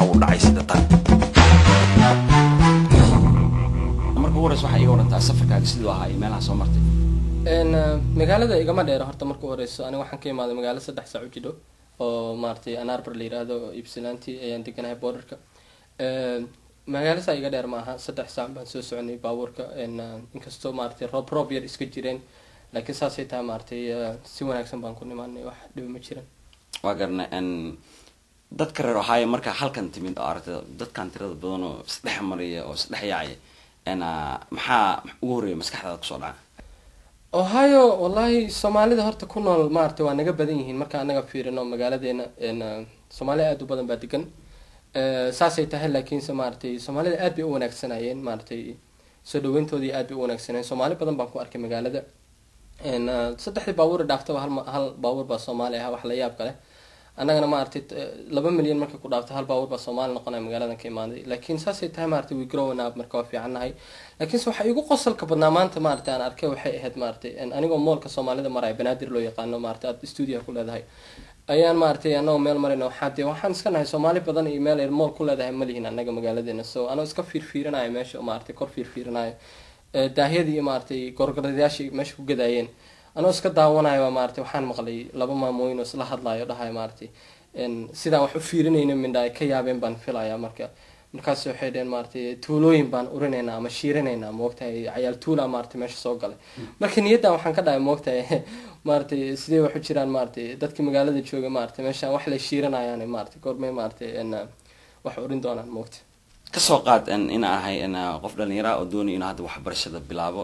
uu dhacay sida tan marka ugu horeysa waxaa iga warantaa safarkaaga siduu ahaa iyo meelaha soo martay magaalada igama dheero horta marka horeyso aniga waxaan ka imaaday magaalo saddex saac u jidho oo maaragtay anarbar la yiraahdo ibsilanti ayaan deganahay borderka magaalo saa iga dheer maaha saddex saac baan soo soconay baabuurka inkastoo maaragtay roob roob yar iska jireen laakiin saasay tahay maaragtay si wanaagsan baan ku nimaanay wax dhiba ma jiran waa garna dadka reer ohio markaa halkan timid oo aragtay dadkan tirada badan oo isdhex maraya oo isdhex yaacaya maxaa ugu horreeya maskaxdaada kusoo dhaca ohio wallahi soomaalida horta ku nool maaragtay waa naga badan yihiin marka anaga fiirino magaaladeena soomaaliya aada u badan baa degan saasay tahay laakiinse maaragtay soomaalida aad bay u wanaagsanayeen maaragtay soo dhaweyntoodii aad bay u wanaagsanayeen soomaali badan baan ku arkay magaalada saddexdii baabuur dhaaftaba hal hal baabuur baa soomaali ah wax la yaab kale annagana maaragtay laba milyan markay ku dhaafto hal baabuur baa soomaali noqonaya magaaladan ka imaaday laakiin saasay tahay maaragtay we growing up marka waa fiicannahay laakiinse waxaa igu qosolka badnaa maanta maaragtay aan arkay waxay ahayd maaragtay anigoo moolka soomaalida maraya banaadir loo yaqaano maaragtay aad stuudio ku leedahay ayaan maaragtay anagoo meel marayna waxaa dee waxaan iska nahay soomaali badan iyo meel ay mool ku leedahay ma lihin annaga magaaladeena so anoo iska fiirfiirinayo meesha maaragtay kor fiirfiirinayo daahyadii iyo maaragtay gorgoradayaashii meesha ku gadaayeen anoo iska daawanayo maaragtay waxaan maqlay laba maamooyin oo isla hadlayo dhahayo maaragtay sidaan wax u fiirinayno mindha ay ka yaabeen baan filaya marka markaas waxay dheheen maaragtay tuulooyin baan urinaynaa ama shiirinaynaa moogtahay cayaal tuula maaragtay meesha soo galay marka niyaddan waxaan ka dhahay moogtahay maaragtay sidee wax u jiraan maaragtay dadkii magaalada jooga maaragtay meeshaan wax lay shiirinayaan maaragtay goormay maaragtay wax urin doonaan moogta kasoo qaad inaan ahay qof dhalinyara oo doonay inuu hadda waxbarashada bilaabo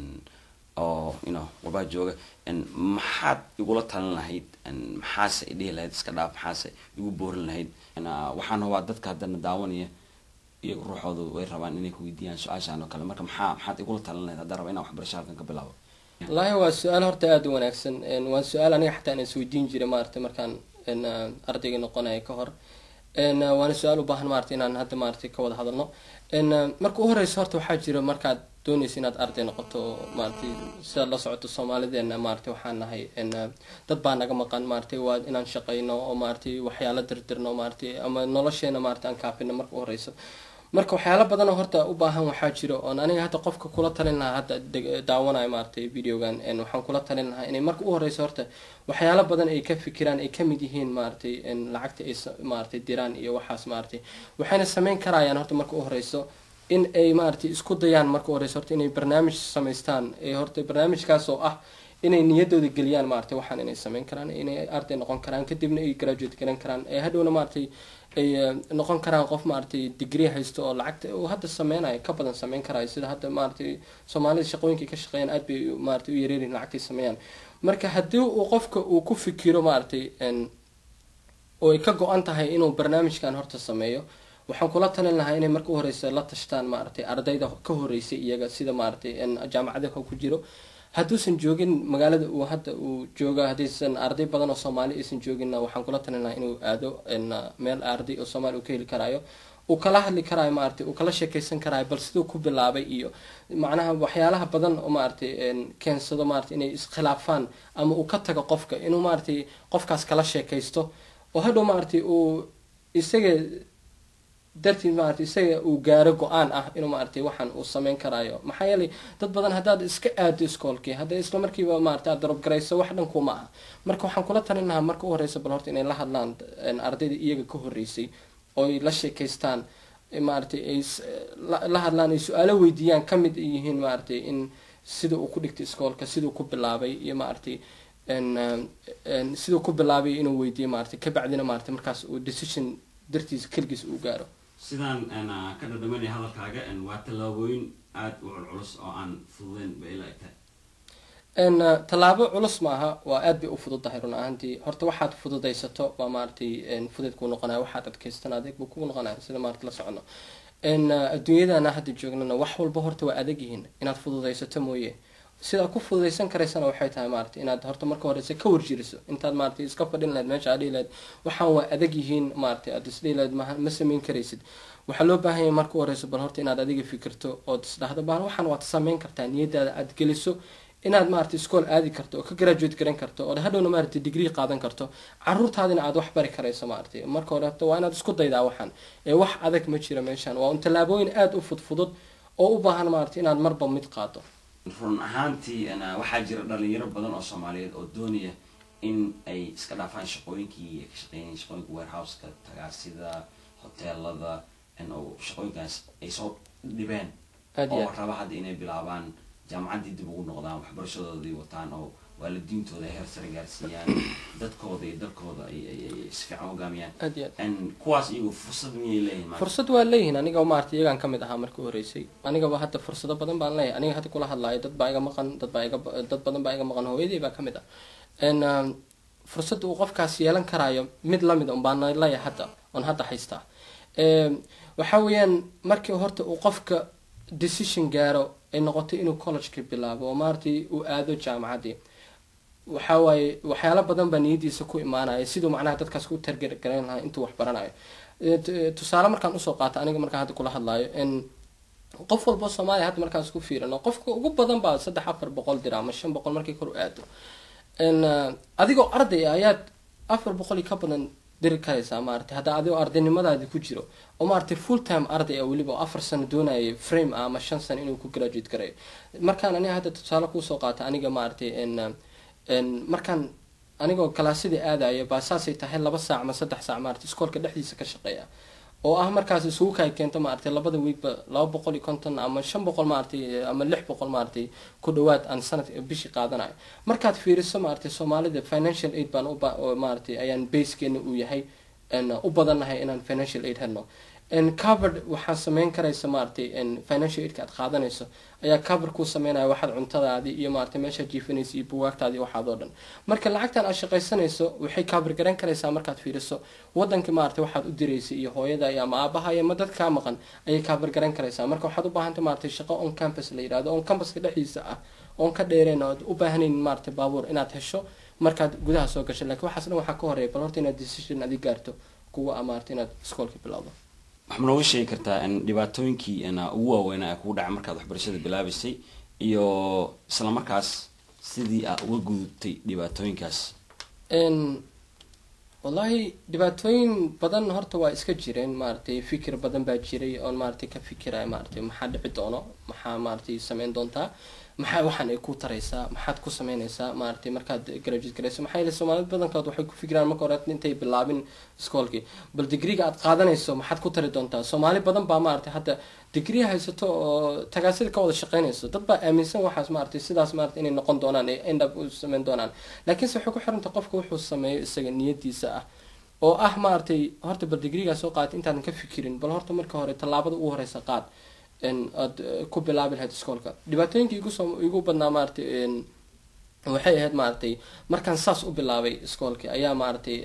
oo you know warbaa jooga maxaad igula talin lahayd maxaase idhihi lahayd iska dhaaf maxaase igu boorin lahayd waxaan hubaa dadka haddana daawanaya iyaga ruuxooda way rabaan inay kuweydiiyaan su-aashaan oo kale marka maxaa maxaad igula talin lahayd haddaan raba inaan waxbarasho halkan ka bilaabo wallaahi waa su-aal horta aada u wanaagsan waa su-aal aniga xataa aan isweydiin jiray maaragtay markaan ardayga noqonaya ka hor waana su-aal u baahan maaragtay inaan hadda maaragtay ka wada hadalno marka u horeysa horta waxaa jira markaad doonaysa inaad arday noqoto maaragtay sidaad la socoto soomaalideena maaragtay waxaan nahay dad baa naga maqan maaragtay waa inaan shaqayno oo maaragtay waxyaalo dirdirno maaragtay ama nolosheena maaragtay aan kaafino marka u horeyso marka waxyaalo badan oo horta u baahan waxaa jiro oon aniga hadda qofka kula talin lahaa hadda daawanayo maaragtay videogan waxaan kula talin lahaa inay marka u horeyso horta waxyaalo badan ay ka fikiraan ay kamid yihiin maaragtay lacagta ay maaragtay diraan iyo waxaas maaragtay waxayna sameyn karayaan horta marka u horeyso in ay maaragtay isku dayaan marka u horeyso horta inay barnaamij samaystaan ee horta barnaamijkaas oo ah inay niyadooda geliyaan maaragtay waxaan inay sameyn karaan inay arday noqon karaan kadibna ay graduate garan karaan ee hadhowna maaragtay ay noqon karaan qof maaragtay degree haysto oo lacagta uu hadda sameynayo ka badan sameyn karayo sida hadda maaragtay soomaalida shaqooyinkay ka shaqeeyaan aad bay maaragtay u yareerin lacagtay sameeyaan marka haddii uu qofka uu ku fikiro maaragtay oo ay ka go-an tahay inuu barnaamijkan horta sameeyo waxaan kula talin lahaa inay marka u horeysa la tashtaan maaragtay ardayda ka horeysay iyaga sida maaragtay jaamacadaha ku jiro hadduusan joogin magaalada uu hadda uu jooga haddaysan arday badan oo soomaali aysan jooginna waxaan kula talin lahaa inuu aado meel arday oo soomaali uu ka heli karaayo uu kala hadli karaayo maaragtay uu kala sheekeysan karaayo bal siduu ku bilaabay iyo macnaha waxyaalaha badan oo maaragtay keensado maaragtay inay iskhilaafaan ama uu ka tago qofka inuu maaragtay qofkaas kala sheekaysto oo hadhow maaragtay uu isaga dartiid maaragtay isaga uu gaaro go-aan ah inuu maaragtay waxaan uu sameyn karaayo maxaa yeelay dad badan haddaad iska aado iskoolkii hadday isla markiiba maaragtay aad darabgarayso wax dhan kuma aha marka waxaan kula talin lahaa marka u horeysa bal horta inay la hadlaan ardayda iyaga ka horeysay oo ay la sheekaystaan maaragtay ay la hadlaan ay su-aalo weydiiyaan kamid yihiin maaragtay in sida uu ku dhigtay iskoolka siduu ku bilaabay iyo maaragtay siduu ku bilaabay inuu weydiiyo maaragtay kabacdina maaragtay markaas uu decision dartiisa keligiis uu gaaro sidaan ka dhadhamanaya hadalkaaga waa tallaabooyin aada u culculus oo aan fududeyn ba ila egtahay tallaabo culus maaha waa aad bay u fududahay run ahaantii horta waxaad fududaysato waa maaragtay fudeed kuu noqonaya waxaad adkaystan adeeg buu kugu noqonaya sida maarata la socono adduunyadana hadda joognana wax walba horta waa adag yihiin inaad fududaysato mooye sidaa ku fududaysan karaysana waxay tahay maarata inaad horta marka horeysa ka warjiriso intaad maarata iska fadhin lahayd meesha aad dhihi lahayd waxaan waa adag yihiin maarata aad isdhihi lahayd ma ma sameyn karaysid waxaa loo baahan yahay marka horeysa bal horta inaad adiga fikirto ood isdhahdo bal waxaan waad sameyn kartaa niyadaada aad geliso inaad maaragtay iskool aadi karto oo ka graduate garan karto oo hadhowna maaragtay degree qaadan karto caruurtaadina aad wax bari karayso maaragtay marka hore waa inaad isku daydaa waxaan ee wax adag ma jira meeshan waa un tallaabooyin aada u fudfudud oo u baahan maaragtay inaad marba mid qaado run ahaantii waxaa jira dhalinyaro badan oo soomaaliyeed oo doonaya in ay iska dhaafaan shaqooyinkii ay ka shaqeynayeen shaqooyinka warehouseka tagaasida hoteelada oo shaqooyinkaas ay soo dhibeen oo raba hadda inay bilaabaan jaamacaddii dib ugu noqdaan waxbarashadoodii wataan oo waalidiintooda heer sare gaarsiiyaan dadkooda iyo dalkooda ay si fiican hogaamiyaan kuwaas iyagu fursad miyay leeyihin fursad waa leeyihin aniga maarata iyagaan kamid ahaa marka horeysay anigaba hadda fursado badan baan leeyahay aniga hadda kula hadlaayo dad baa iga maqan dad baa iga dad badan baa iga maqan hooyadii baa kamid ah fursad uu qofkaas yeelan karaayo mid lamid un baan leeyahay hadda oon hadda haystaa waxa weeyaan markii horta uu qofka decision gaaro ay noqotay inuu collegeka bilaabo oo maaragtay uu aado jaamacaddii waxa waaye waxyaalo badan baa niyadiisa ku imaanaya siduu macnaha dadkaas ku targargarayn lahaa intuu wax baranayo tusaale markaan usoo qaata aniga markaan hadda kula hadlaayo qof walbo soomaaliya hadda markaan isku fiirino qofka ugu badan baa saddex afar boqol dira ama shan boqol markii kor u aado adigoo arday ah ayaad afar boqol iyo ka badan diri karaysaa maarata hadda adigoo ardaynimadaadi ku jiro oo maaragtay full time arday ah weliba oo afar sano doonayay frame ah ama shan sano inuu ku graduate garayo markaan aniga hadda tusaale kuusoo qaata aniga maaragtay markaan anigoo kalaasyadii aadaya baa saasay tahay laba saac ama saddex saac maarata iskoolka dhexdiisa ka shaqeeya oo ah markaas isugu kaay keento maaragtay labada wiigba laba boqol iyo konton ama shan boqol maaragtay ama lix boqol maaragtay ku dhawaad aan sanad bishii qaadanayo markaad fiiriso maaragtay soomaalida financial aid baan maaragtay ayaan basekeena uu yahay u badannahay inaan financial aid helno covered waxaa sameyn karaysa maaragtay financial aidka aad qaadanayso ayaa cover kuu sameynaya waxaad cuntadaadii iyo maaragtay meeshaad jiifanaysa iyo buwaagtaadii waxaad oo dhan marka lacagtan aad shaqaysanayso waxay cover garan karaysaa markaad fiiriso wadanka maaragtay waxaad u diraysay iyo hooyada iyo ama aabaha iyo ma dad kaa maqan ayay cover garan karaysaa marka waxaad u baahantay maaragtay shaqo on campus la yidhahdo on campuska dhexdiisa ah oon ka dheereen oad u baahanayn maaragtay baabuur inaad hesho markaad gudaha soo gasho lakiin waxaas dhan waxaa ka horeeya bal horta inaad decision adi gaarto kuwa a maaragtay inaad iskoolka bilowdo waxaa nooga sheegi kartaa dhibaatooyinkii ugu waaweynaa ee kugu dhacay markaad waxbarashada bilaabaysay iyo isla markaas sidii aad uga gudubtay dhibaatooyinkaas wallahi dhibaatooyin badan horta waa iska jireen maaragtay fikir badan baa jiray oon maaragtay ka fikiraya maaragtay maxaa dhici doono maxaa maaragtay sameyn doontaa maxaa waxaan ay ku taraysaa maxaad ku sameynaysaa maaragtay markaad graduate garayso maxaa yeele soomaalida badankood waxay ku fikiraan marka hore intay bilaabin iskoolkii bal digriga aad qaadanayso maxaad ku tari doontaa soomaali badan baa maaragtay hadda digri haysato oo tagaasida ka wada shaqeynayso dad baa aaminsan waxaas maaragtay sidaas maaragtay inay noqon doonaan ay end up u sameyn doonaan laakiinse waxay ku xiranta qofka wuxuu sameeyo isaga niyadiisa ah oo ah maaragtay horta bal digrigaa soo qaatay intaadan ka fikirin bal horta marka hore tallaabada ugu horeysa qaad aad ku bilaabi lahayd iskoolka dhibaatooyinka igusoo igu badnaa maaragtay waxay ahayd maaragtay markaan saas u bilaabay iskoolka ayaa maaragtay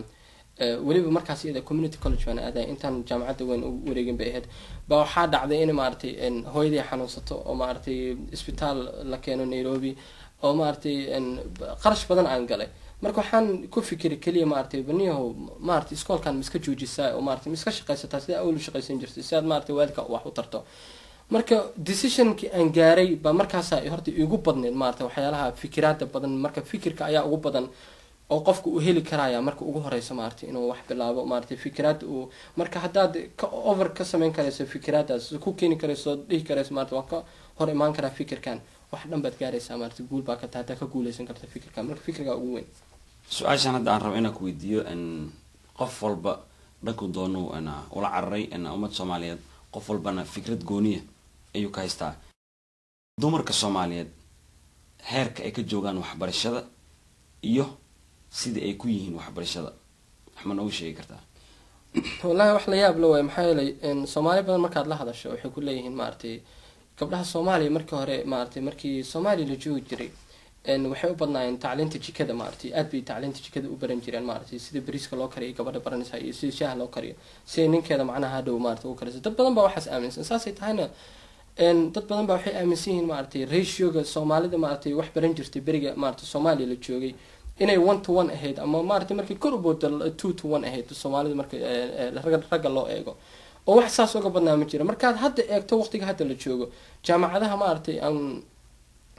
weliba markaas iyada community college baan aadaya intaan jaamacadda weyn u wareegin bay ahayd ba waxaa dhacday in maaragtay hooyadii xanuunsato oo maaragtay isbitaal la keeno nairobi oo maaragtay qarash badan aan galay marka waxaan ku fikiray keliya maaragtay baniyahow maaragtay iskoolkan ma iska joojisaa oo maaragtay ma iska shaqaysataa sida awlu shaqaysan jirtay si aad maaragtay waalidka wax u tarto marka decisionkii aan gaaray baa markaasa horta igu badneyd maaragtay waxyaalaha fikiraada badan marka fikirka ayaa ugu badan oo qofka uu heli karaya marka ugu horeyso maaragtay inuu wax bilaabo maaragtay fikiraad uu marka haddaad ka over ka sameyn karayso fikiraadaas ku keeni karayso dhihi karayso maarata waan ka hor imaan karaa fikirkan wax dhan baad gaaraysaa maaragtay guul baa ka tahay haddaa ka guuleysan karta fikirkan marka fikirkaa ugu weyn su-aashaan hadda aan rabo inaan ku weydiiyo qof walba dhanku doonu ula cararay ummadda soomaaliyeed qof walbana fikrad gooniya ayuu ka haystaa dumarka soomaaliyeed heerka ay ka joogaan waxbarashada iyo sida ay ku yihiin waxbarashada wax ma nooga sheegi kartaa wallahi wax la yaab la waay maxaa yeelay soomaali badan markaad la hadasho waxay ku leeyihiin maaragtay gabdhaha soomaaliya markii hore maaragtay markii soomaaliya la joogi jiray waxay u badnaayeen tacliinta jikada maaragtay aad bay tacliinta jikada u baran jireen maaragtay sida bariiska loo kariyo gabadha baranaysa iyo sida shaaha loo kariyo siday ninkeeda macnaha hadhow maaragtay u karaysa dad badan baa waxaas aaminsan saasay tahayna dad badan baa waxay aaminsan yihiin maaragtay ratioga soomaalida maaragtay wax baran jirtay beriga maaragtay soomaaliya la joogay inay one to one ahayd ama maaragtay markii kor u booda two to one ahayd soomaalida marka ragga loo eego oo wax saas uga badnaa ma jira markaad hadda eegto waqtiga hadda la joogo jaamacadaha maaragtay aan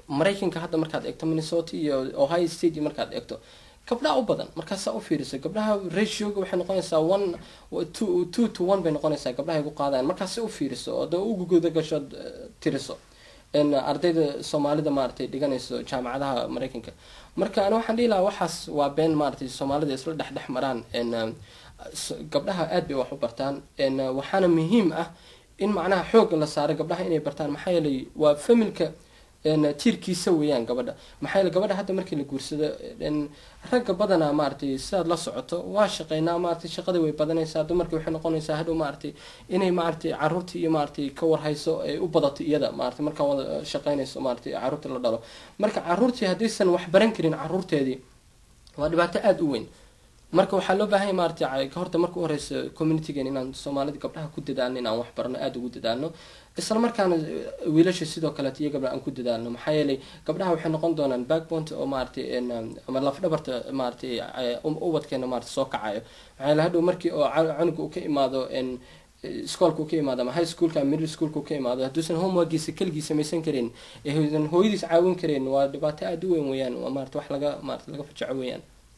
maraykanka hadda markaad eegto minnesota iyo ohio state iyo markaad eegto gabdhaha u badan markaasaa u fiiriso gabdhaha ratioga waxay noqonaysaa one two two to one bay noqonaysaa gabdhaha igu qaadayan markaasi u fiiriso oo dee ugu guda gasho tiriso ardayda soomaalida maaragtay dhiganayso jaamacadaha maraykanka marka ani waxaan dhihi lahaa waxaas waa been maaragtay soomaalida isla dhex dhex maraan gabdhaha aad bay wax u bartaan waxaana muhiim ah in macnaha xooga la saaro gabdhaha inay bartaan maxaa yeelay waa familka tiirkiisa weeyaan gabadha maxaa yeele gabadha hadda markii la guursado ragga badanaa maaragtay sidaad la socoto waa shaqeynaa maaragtay shaqada way badanaysaa dumarkii waxay noqonaysaa hadhow maaragtay inay maaragtay caruurtii iyo maaragtay ka warhayso ay u badato iyada maaragtay markaa wada shaqeynayso maaragtay caruurta la dhalo marka caruurtii haddaysan wax baran karin caruurteedii waa dhibaato aada u weyn marka waxaa loo baahanya maaragtay horta marka u horeysa communitygan inaan soomaalida gabdhaha ku dadaalno inaan wax barno aada ugu dadaalno isla markaana wiilasha sidoo kaleet iyo gabdha aan ku dadaalno maxaa yeelay gabdhaha waxay noqon doonaan backbont oo maaragtay ama lafdhabarta maaragtay ubadkeena maarata soo kacayo maxaa yeele hadhow markii oo cunuga uu ka imaado iskoolka uu ka imaado ama high schoolka ama middle schoolka uu ka imaado hadduusan homeworkiisa keligii samaysan karin eesan hooyadiis caawin karin waa dhibaato aada u weyn weeyaan waa maarata wax laga maarata laga fajaco weeyaan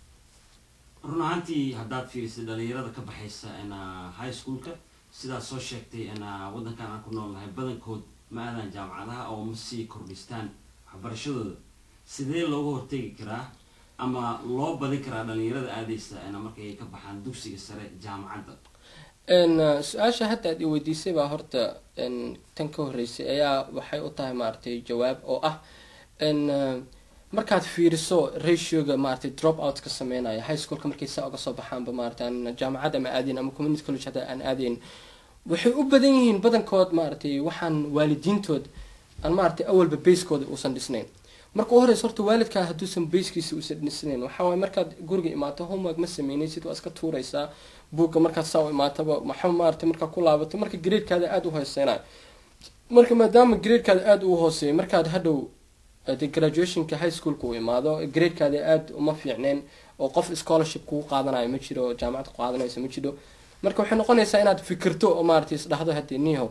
run ahaantii haddaad fiirisay dhalinyarada ka baxaysa high schoolka sidaad soo sheegtay waddankan aan ku nool nahay badankood ma aadaan jaamacadaha oo ma sii kordhistaan waxbarashadooda sidee looga hortegi karaa ama loo badin karaa dhalinyarada aadaysa markay ka baxaan dugsiga sare jaamacadda su-aasha hadda aad i weydiisay baa horta tan ka horreysay ayaa waxay u tahay maaragtay jawaab oo ah markaad fiiriso ratioga maaragtay drop out ka sameynaya high schoolka markay saa uga soo baxaanba maaragtay aan jaamacad ama aadayn ama community college hadda aan aadayn waxay u badan yihiin badankood maaragtay waxaan waalidiintood aan maaragtay awalba basekooda uusan dhisnayn marka u horeysa horta waalidkaa hadduusan baskiisa uusan dhisnayn waxaa waay markaad guriga imaato homework ma sameynaysid waa iska tuuraysaa buugga markaad saa u imaataba maxa maaragtay markaa ku laabato marka graadekaada aada u hooseynayo marka maadaama graadekaada aada u hooseeyo markaad hadhow de graduationka high schoolka uu imaado gradekaada aada uma fiicneen oo qof scholarship kugu qaadanayo ma jiro jaamacad ku qaadanayso ma jiro marka waxay noqonaysaa inaad fikirto oo maaragtay isdhahdo haddii niho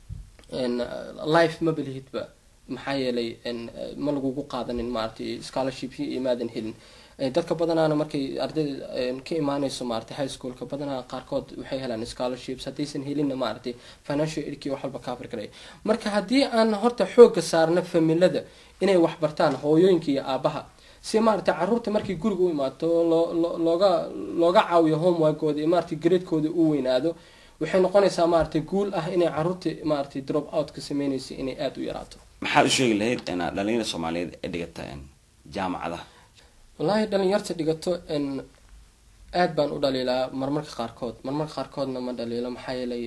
life ma belihidba maxaa yeelay ma lagugu qaadanin maaragtay scholarship imaadan helin dadka badanaana markay ardayda ka imaanayso maaragtay high schoolka badanaa qaarkood waxay helaan scholarships haddaysan helinna maaragtay financial aidkii wax walba cover garay marka haddii aan horta xooga saarno familada inay wax bartaan hooyooyinka iyo aabaha si maaragtay caruurta markay guriga u imaato loo looga looga caawiyo homeworkooda iyo maaragtay graadkooda u weynaado waxay noqonaysaa maaragtay guul ah inay caruurta maaragtay drop out ka sameynaysa inay aada u yaraato maxaad u sheegi lahayd dhalinyarada soomaaliyeed ee dhigata jaamacadaha wallaahi dhalinyarta dhigato aada baan u dhaliilaa marmarka qaarkood marmarka qaarkoodna ma dhaliilo maxaa yeelay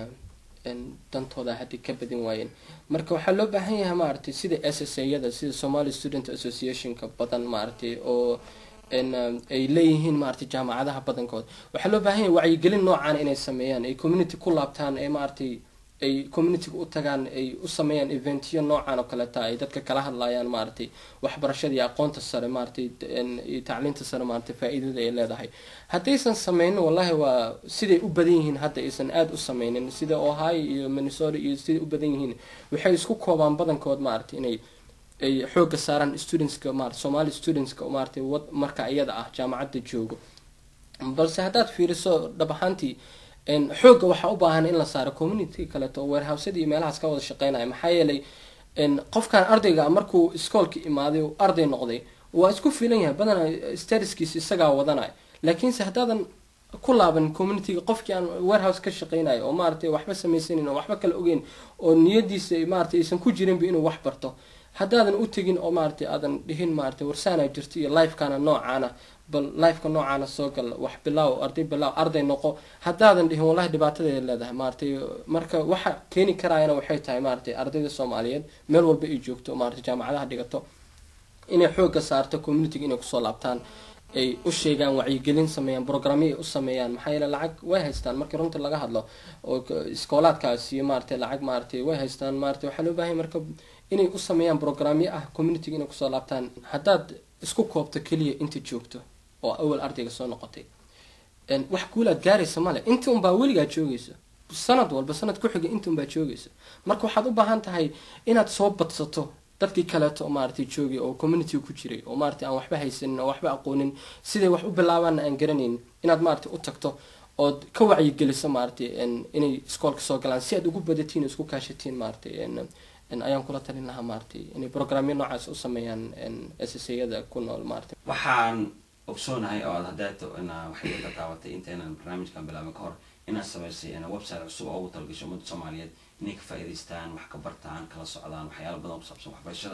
dantooda haddi ka badin waayeen marka waxaa loo baahan yahay maaragtay sida s s a-yada sida somali student associationka badan maaragtay oo ay leeyihiin maaragtay jaamacadaha badankood waxaa loo baahan yahay wacyigelin noocaan inay sameeyaan ay community ku laabtaan ee maaragtay ay communityga u tagaan ay u sameeyaan eventyo noocan oo kaleta ay dadka kala hadlayaan maaragtay waxbarashada iyo aqoonta sare maaragtay iyo tacliinta sare maaragtay faa-iidada ay leedahay haddaysan sameynin wallahi waa siday u badan yihiin hadda aysan aada u sameynin sida ohio iyo minnesota iyo siday u badan yihiin waxay isku koobaan badankood maaragtay inay ay xooga saaraan studentska maarata somali studentska maaragtay wad marka iyada ah jaamacadda joogo balse haddaad fiiriso dhab ahaantii xooga waxaa u baahan in la saaro community kaleeto oo warehousada iyo meelahaas ka wada shaqeynaya maxaa yeelay qofkan ardayga markuu iskoolka imaaday uu arday noqday waa isku filan yahay badanaa statuskiisa isagaa wadanaya laakiinse haddaadan ku laaban communityga qofkii aan warehouse ka shaqeynayo oo maaragtay waxba samaysanin oo waxba kala ogeyn oo niyadiisa maaragtay aysan ku jirinba inuu wax barto haddaadan u tegin oo maaragtay aadan dhihin maaragtay warsaana jirto iyo lifekana noocaana bal lifeka noocaana soo gal wax bilaaw arday bilaaw arday noqo haddaadan dhihin wallahi dhibaatadeeda leedahay maaragtay marka waxa keeni karaayana waxay tahay maaragtay ardayda soomaaliyeed meel walba ay joogto maaragtay jaamacadaha dhigato inay xooga saarto communityga inay kusoo laabtaan ay u sheegaan wacyigelin sameeyaan programyo ay u sameeyaan maxaa yeele lacag way haystaan markii runta laga hadlo oo iskoolaadkaas iyo maaragtay lacag maaragtay way haystaan maaragtay waxaa loo baahanya marka inay u sameeyaan programyo ah communityga inay kusoo laabtaan haddaad isku koobto keliya inta joogto oo awal ardayga soo noqotay wax guulaad gaaraysa male inta unbaa weligaa joogaysa sanad walba sanad ku xiga inta unbaa joogaysa marka waxaad u baahan tahay inaad soo badsato dadkii kaleeto oo maaragtay joogay oo community ku jiray oo maaragtay aan waxba haysanin oo waxba aqoonin siday wax u bilaabaanna aan garanayn inaad maaragtay u tagto ood ka wacyigeliso maaragtay inay iskoolka soo galaan si aad ugu badatiin isku kaashatiin maaragtay ayaan kula talin lahaa maaragtay inay programyo noocaas u sameeyaan ssayada ku nool maaragtay waxaan ogsoonahay oo aad hadeeto ina waxay ka daabatay intaynan barnaamijkan bilaabin ka hor inaad samaysay website cusub oo ugu talagasho ummadda soomaaliyeed inay ka faa'iidaystaan wax ka bartaan kala socdaan waxyaala badan ku saabsan waxbarashada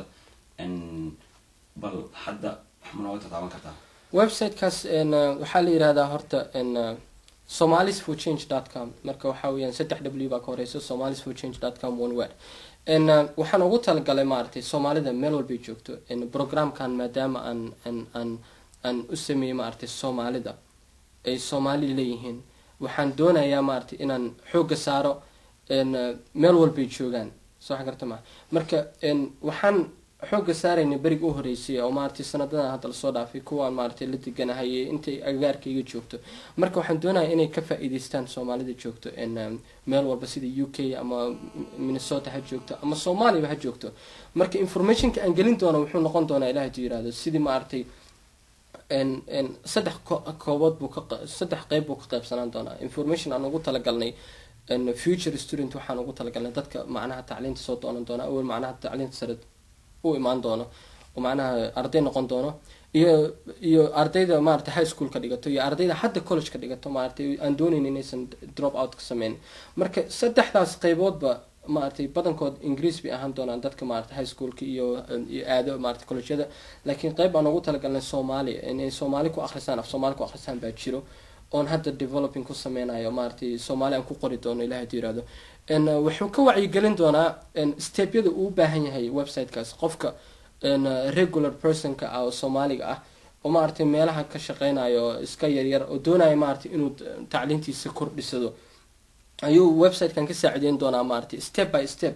bal hadda wax ma nooga tataaban kartaa websitekaas waxaa la yihahdaa horta somalis for change dot com marka waxaa weyaan saddex w baa ka horeysa somalis for change dot com one word waxaan ugu talagalay maaragtay soomaalida meel walbay joogto programkan maadaama aan aan aan aan u sameeyey maaragtay soomaalida ay soomaali leeyihiin waxaan doonayaa maaragtay inaan xooga saaro meel walbay joogaan soo garta maa marka waxaan xooga saarayna beriga u horeysay oo maaragtay sanadadan hadda lasoo dhaafay kuwaan maaragtay la deganahay intay agagaarkayga joogto marka waxaan doonaya inay ka faa-iideystaan soomaalida joogto meel walba sida u k ama minnesota ha joogto ama soomaaliyaba ha joogto marka informationka aan gelin doono wuxuu noqon doonaa ilaah haduu yirahdo sidii maaragtay saddex koobood buu ka saddex qeyb buu ka qeybsanaan doonaa information aan ugu talagalnay future student waxaan ugu talagalnay dadka macnaha tacliinta soo doonan doona awel macnaha tacliinta sare u imaan doono oo macnaha arday noqon doono iyo iyo ardayda maarata high school ka dhigato iyo ardayda hadda college ka dhigato maaratay aan doonayn inaysan drop out ka sameyn marka saddexdaas qeyboodba maaragtay badankood ingiriis bay ahaan doonaan dadka maarata high schoolka iyo iyo aado maarata collegeyada laakiin qeyb aan ugu talagalnay soomaaliya inay soomaali ku akhrisaan af soomaali ku akhrisaan baa jiro oon hadda developing ku sameynayo maaragtay soomaali aan ku qori doono ilaah haduu yirahdo wuxuu ka wacyigelin doonaa stepyada uu baahan yahay websitekaas qofka regular personka ah oo soomaaliga ah oo maaragtay meelaha ka shaqeynayo iska yaryar oo doonaya maaragtay inuu tacliintiisa kordhisado ayuu websitekan ka saacideyn doonaa maaragtay step by step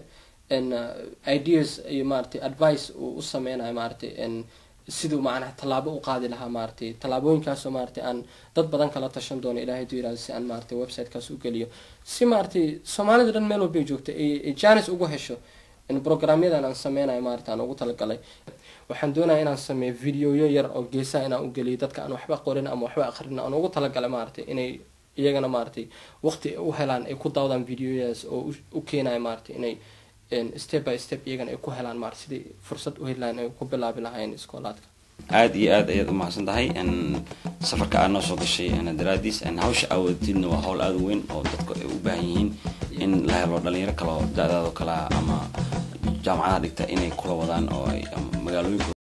ideas iyo maaragtay advice uu u sameynayo maaragtay siduu macnaha tallaabo u qaadi lahaa maaragtay tallaabooyinkaasoo maaragtay aan dad badan kala tashan doono ilahay haduu yirahdo si aan maaragtay websitekaas u geliyo si maaragtay soomaalida dhan meel walbay joogta ay janis ugu hesho programyadan aan sameynayo maarata aan ugu talagalay waxaan doonaya inaan sameeyo videoyo yar oo geesaha inaan u geliyo dadka aan waxba qorin ama waxba aqrin aan ugu talagalay maaragtay inay iyagana maaragtay waqti u helaan ay ku daawdaan videoyadaas oo u keenayo maaragtay inay step by step iyagana ay ku helaan maarata siday fursad u heli lahayn ay ku bilaabi lahayn iskoolaadka aada iyo aad ayaad umahadsan tahay safarka aad noo soo gashay daraadiis hawsha aawatidna waa hawl aada weyn oo dadku ay u baahan yihiin in la helo dhalinyaro kaleo da-daado kalea ama jaamacadaha dhigta inay kula wadaan oo ay magaalooyinka